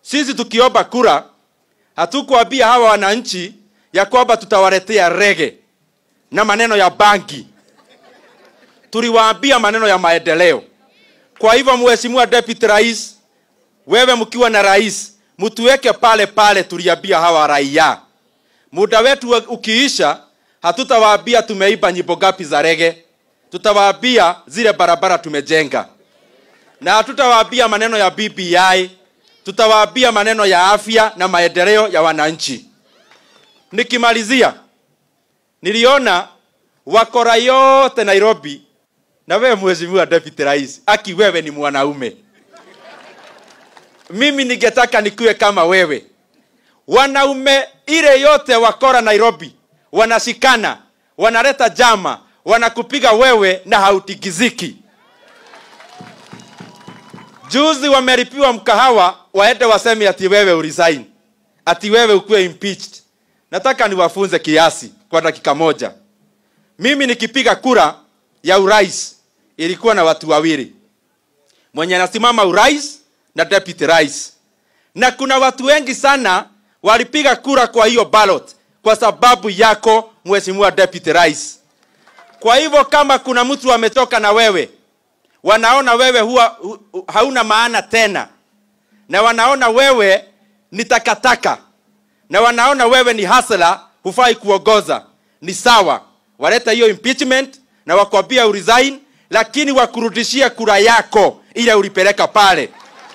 sisi tukiomba kura hatukuambia hawa wananchi ya kwamba tutawaletea rege na maneno ya banki tuliwaambia maneno ya maendeleo kwa hivyo mheshimiwa deputy rais wewe mkiwa na rais mtuweke pale pale tuliambia hawa raia muda wetu ukiisha hatutawaambia tumeiba nyimbo gapi za rege tutawaambia zile barabara tumejenga na hatutawaambia maneno ya bbi tutawaambia maneno ya afya na maendeleo ya wananchi nikimalizia niliona wakora yote nairobi na wewe mheshimiwa deputy rais aki wewe ni mwanaume mimi ningetaka nikuwe kama wewe wanaume ile yote wakora nairobi wanashikana wanaleta jama wanakupiga wewe na hautigiziki juzi wameripiwa mkahawa waende waseme ati wewe uresign ati wewe ukuwe impeached nataka niwafunze kiasi kwa dakika moja mimi nikipiga kura ya urais ilikuwa na watu wawili mwenye anasimama urais na deputy rais na kuna watu wengi sana walipiga kura kwa hiyo ballot kwa sababu yako mheshimiwa deputy rais kwa hivyo kama kuna mtu ametoka na wewe wanaona wewe huwa hu, hu, hauna maana tena na wanaona wewe ni takataka na wanaona wewe ni hasla hufai kuongoza ni sawa waleta hiyo impeachment na wakwambia uresign lakini wakurudishie kura yako ile ulipeleka pale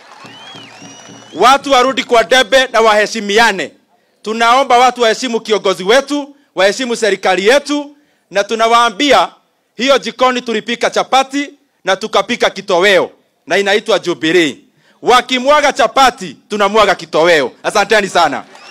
watu warudi kwa debe na waheshimiane tunaomba watu waheshimu kiongozi wetu waheshimu serikali yetu na tunawaambia hiyo jikoni tulipika chapati na tukapika kitoweo na inaitwa jubilee wakimwaga chapati tunamwaga kitoweo asanteni sana